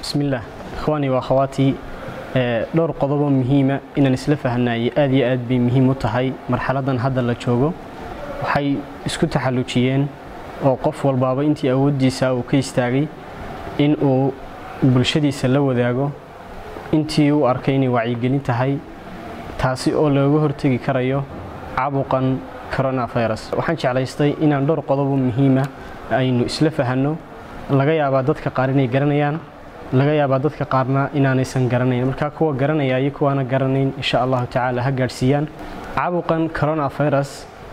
bismillaah ikhwaanii waa khawaatii dhowr qodobo muhiima inaan isla fahanaaye aad iyo aad bay muhiim u tahay marxaladan hadda la joogo waxay isku taxallujiyeen oo qof walbaaba intii awooddiisa uu ka istaagay in uu bulshadiisa la wadaago intii u arkay inay wacyigelin tahay taasi oo looga hortegi karayo caabuqan coronavirus waxaan jeclaystay inaan dhowr qodobo muhiima aynu isla fahanno laga yaabaa dadka qaar inay garanayaan laga yaabaa dadka qaarna inaanaysan garanayn markaa kuwa garanaya iyo kuwaana garanayn insha allahu tacaala ha gaadhsiiyaan caabuqan coronavirus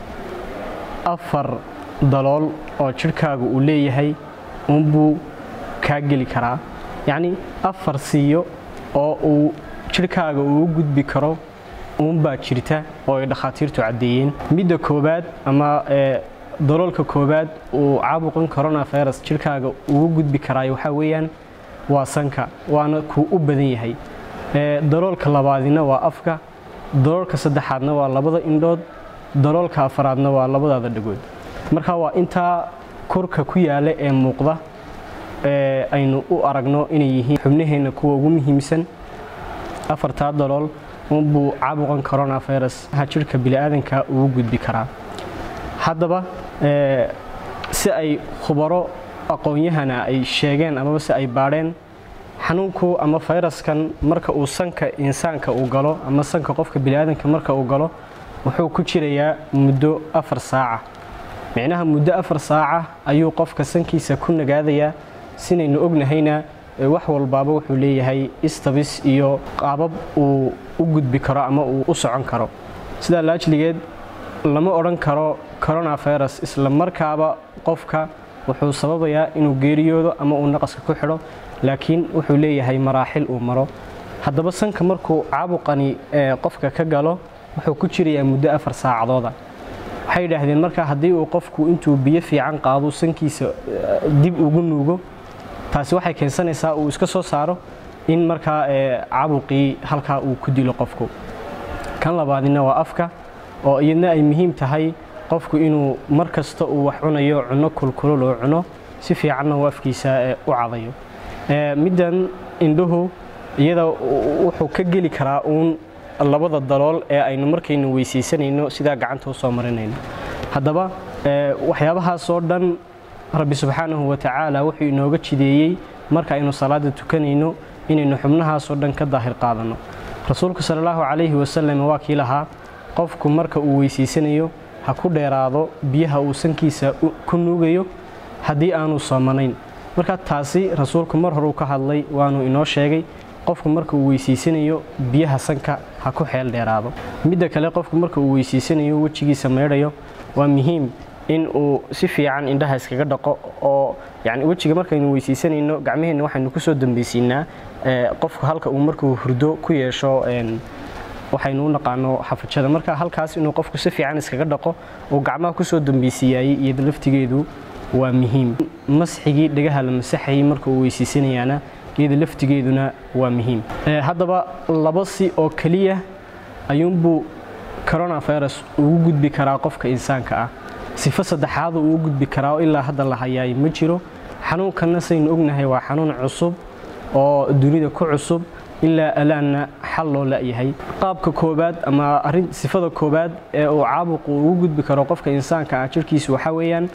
afar dalool oo jidhkaaga uu leeyahay uunbuu kaa geli karaa yacnii afar siiyo oo uu jidhkaaga uu u gudbi karo uunbaa jirta oo ay dhakhaatiirtu caddeeyeen midda koowaad ama daloolka koowaad uu caabuqan coronavirus jidhkaaga ugu gudbi karaayo waxaa weeyaan waa sanka waana kuu u badan yahay daloolka labaadina waa afka daloolka saddexaadna waa labada indhood daloolka afaraadna waa labadaada dhagood marka waa intaa korka ku yaala ee muuqda aynu u aragno inay yihiin xubnaheenna kuwa ugu muhiimsan afartaa dalool unbuu caabuqan coronavirus jidhka bini'aadanka ugu gudbi karaa haddaba si ay khubaro aqoon-yahana ay sheegeen amaba si ay baadheen xanuunku ama fayraskan marka uu sanka insaanka uu galo ama sanka qofka bini'aadanka marka uu galo wuxuu ku jirayaa muddo afar saaca micnaha muddo afar saaca ayuu qofka sankiisa ku nagaadayaa sinaynu ognahayna wax walbaaba wuxuu leeyahay istabis iyo qaabab uu u gudbi karo ama uu u socon karo sidaa laajligeed lama odhan karo coronavirus isla markaaba qofka wuxuu sababayaa inuu geeriyoodo ama uu naqaska ku xidho laakiin wuxuu leeyahay maraaxil uu maro haddaba sanka markuu caabuqani qofka ka galo wuxuu ku jirayaa muddo afar saacadooda waxay yidhaahdeen markaa haddii uu qofku intuu biyo fiican qaado sankiisa dib ugu nuugo taasi waxay keensanaysaa uu iska soo saaro in markaa caabuqii halkaa uu ku dilo qofku kan labaadina waa afka oo iyadna ay muhiim tahay qofku inuu mar kasta uu wax cunayo cunno kulkulul oo cuno si fiicanna uu afkiisa u cadayo middan indhuhu iyada wuxuu ka geli karaa uun labada dalool ee aynu markaynu weysaysanayno sidaa gacanta u soo marinayno haddaba waxyaabahaasoo dhan rabbi subxaanahu wa tacaala wuxuu inooga jideeyey marka aynu salaada tukanayno inaynu xubnahaasoo dhan ka daahir qaadanno rasuulku sala allahu calayhi wasalam waa kii lahaa qofku marka uu weysaysanayo ha ku dheeraado biyaha uu sankiisa ku nuugayo haddii aanu soomanayn marka taasi rasuulku mar horuu ka hadlay waanu inoo sheegay qofku marka uu weysaysanayo biyaha sanka ha ku xeel dheeraado midda kale qofku marka uu weysaysanayo wejigiisa maydhayo waa muhiim in uu si fiican indhaha iskaga dhaqo oo yani wejiga markaynu weysaysanayno gacmaheenna waxaynu kusoo dambaysiinaa qofku halka uu markuu hurdo ku yeesho waxaynu u naqaano xafajada marka halkaas inuu qofku si fiican iskaga dhaqo uu gacmaha kusoo dambaysiiyaayey iyada laftigeedu waa muhiim masxigii dhagaha la masaxayay marka uu weysaysanayaana iyada laftigeeduna waa muhiim haddaba laba si oo keliya ayuunbuu coronavirus ugu gudbi karaa qofka insaanka ah sifo saddexaadu uu gudbi karaa ilaa hadda la hayaay ma jiro xanuunkanna saynu ognahay waa xanuun cusub oo dunida ku cusub ilaa alaanna xal loo la'yahay qaabka koobaad ama arin sifada koobaad ee uu caabuqu ugu gudbi karo qofka insaanka ah jirkiisu waxaa weeyaan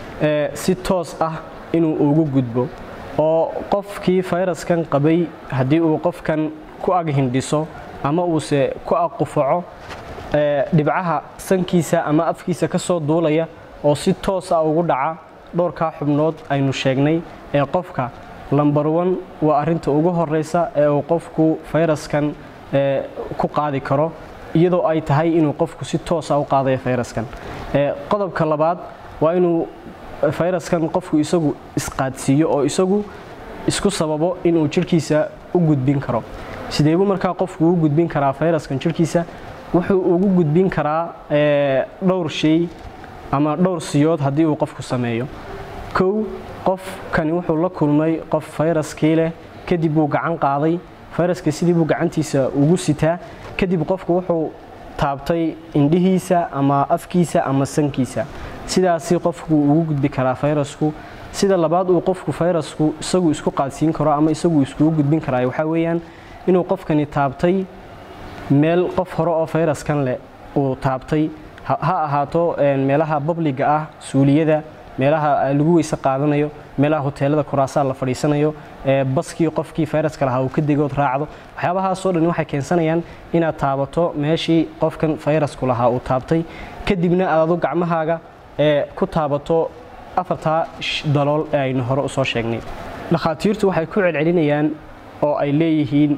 si toos ah inuu ugu gudbo oo qofkii fayraskan qabay haddii uu qofkan ku ag hindhiso ama uuse ku ag qufaco dhibcaha sankiisa ama afkiisa ka soo duulaya oo si toos ah ugu dhaca dhowrkaa xubnood aynu sheegnay ee qofka lambar wan waa arinta ugu horeysa ee uu qofku fayraskan ku qaadi karo iyadoo ay tahay inuu qofku si toosa u qaadayo fayraskan qodobka labaad waa inuu fayraskan qofku isagu isqaadsiiyo oo isagu isku sababo inuu jirhkiisa u gudbin karo sideebuu markaa qofku u gudbin karaa fayraskan jirhkiisa wuxuu ugu gudbin karaa dhowr shay ama dhowr siyood haddii uu qofku sameeyo kow qofkani wuxuu la kulmay qof fayraskii leh kadib buu gacan qaaday fayraska sidii buu gacantiisa ugu sitaa kadib qofku wuxuu taabtay indhihiisa ama afkiisa ama sankiisa sidaasi qofku ugu gudbi karaa fayrasku sida labaad uu qofku fayrasku isagu isku qaadsiin karo ama isagu iskugu gudbin karaa waxaa weeyaan inuu qofkani taabtay meel qof hore oo fayraskan leh uu taabtay ha ahaato meelaha babliga ah suuliyada meelaha lagu weyse qaadanayo meelaha hoteelada kuraasaa la fadhiisanayo baskii qofkii fayraska lahaa uu ka degood raacdo waxyaabahaasoo dhan waxay keensanayaan inaad taabato meeshii qofkan fayrasku lahaa uu taabtay kadibna aad adu gacmahaaga ku taabato afartaa dalool ee aynu hore usoo sheegnay dhakhaatiirtu waxay ku celcelinayaan oo ay leeyihiin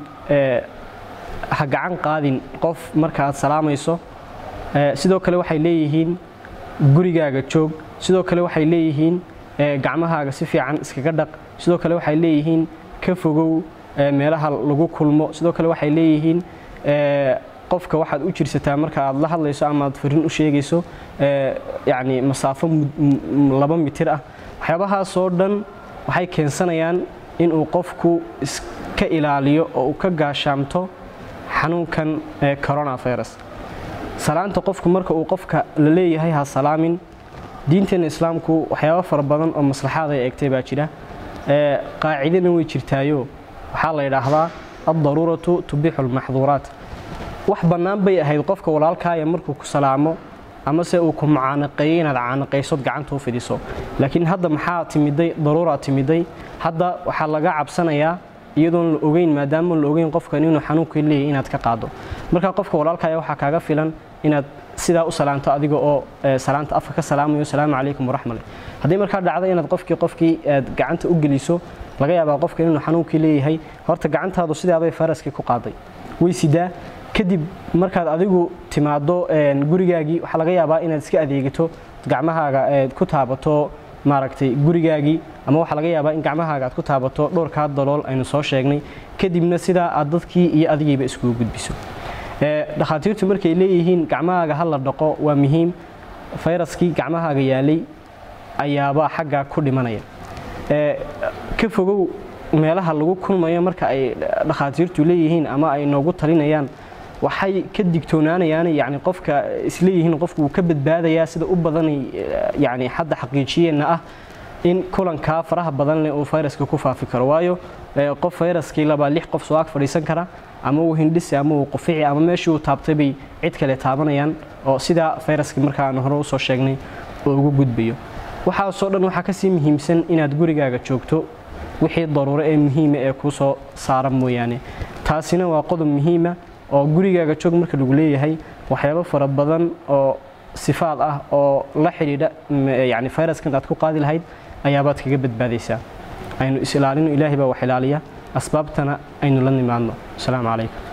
ha gacan qaadin qof marka aad salaamayso sidoo kale waxay leeyihiin gurigaaga joog sidoo kale waxay leeyihiin gacmahaaga si fiican iskaga dhaq sidoo kale waxay leeyihiin ka fogow meelaha lagu kulmo sidoo kale waxay leeyihiin qofka waxaad u jirsataa marka aad la hadlayso ama aad farin u sheegayso yacni masaafo laba mitir ah waxyaabahaasoo dhan waxay keensanayaan inuu qofku iska ilaaliyo oo uu ka gaashaamto xanuunkan coronavirus salaanta qofku marka uu qofka la leeyahay ha salaamin diinteena islaamku waxyaabo fara badan oo maslaxaad ay eegtay baa jira qaacidana way jirtaayo waxaa la yidhaahdaa addaruuratu tubixu lmaxduuraat wax bannaan bay ahayd qofka walaalkaaya markuu ku salaamo amase uu ku mucaanaqeeyo inaad caanaqaysood gacanta u fidiso laakiin hadda maxaa timiday daruuraa timiday hadda waxaa laga cabsanayaa iyadoon la ogeyn maadaama la ogeyn qofkan inuu xanuunkii leeyahy inaad ka qaado markaa qofka walaalkaaya waxaa kaaga filan inaad sidaa u salaanto adiga oo salaanta afka ka salaamayo salaamu calaykum waraxmale haddii markaa dhacdo inaad qofkii qofkii aad gacanta u geliso laga yaabaa qofkan inuu xanuunkii leeyahay horta gacantaadu sidaabay faraskii ku qaaday way sidaa kadib markaad adigu timaado gurigaagii waxaa laga yaabaa inaad iska adeegato gacmahaaga ku taabato maaragtay gurigaagii ama waxaa laga yaabaa in gacmahaaga aad ku taabato dhowrkaa dalool aynu soo sheegnay kadibna sidaa aad dadkii iyo adigiiba iskugu gudbiso dhakhaatiirtu markay leeyihiin gacmahaaga ha la dhaqo waa muhiim fayraskii gacmahaaga yaalay ayaabaa xaggaa ku dhimanaya ka fogow meelaha lagu kulmayo marka ay dhakhaatiirtu leeyihiin ama ay noogu talinayaan waxay ka digtoonaanayaan yani qofka isleeyihiin qofku wuu ka badbaadayaa sida u badan yani hadda xaqiijiyeenna ah in kulankaa faraha badan leh uu fayraska ku faafi karo waayo qof fayraskii labaa lix qof soo ag fadhiisan kara ama uu hindhisi ama uu qufici ama meeshii uu taabtay bay cid kale taabanayaan oo sidaa fayraskii marka aanu hore usoo sheegnay oo ugu gudbayo waxaasoo dhan waxaa kasii muhiimsan inaad gurigaaga joogto wixii daruuro ee muhiima ee kuu soo saara mooyaane taasina waa qodob muhiima oo gurigaaga joog marka lagu leeyahay waxyaabo fara badan oo sifaad ah oo la xidhiidha yani fayraskan aad ku qaadi lahayd ayaabaad kaga badbaadaysaa aynu is ilaalino ilaahay baa wax ilaaliya asbaabtana aynu la nimaadno asalaamu calaykum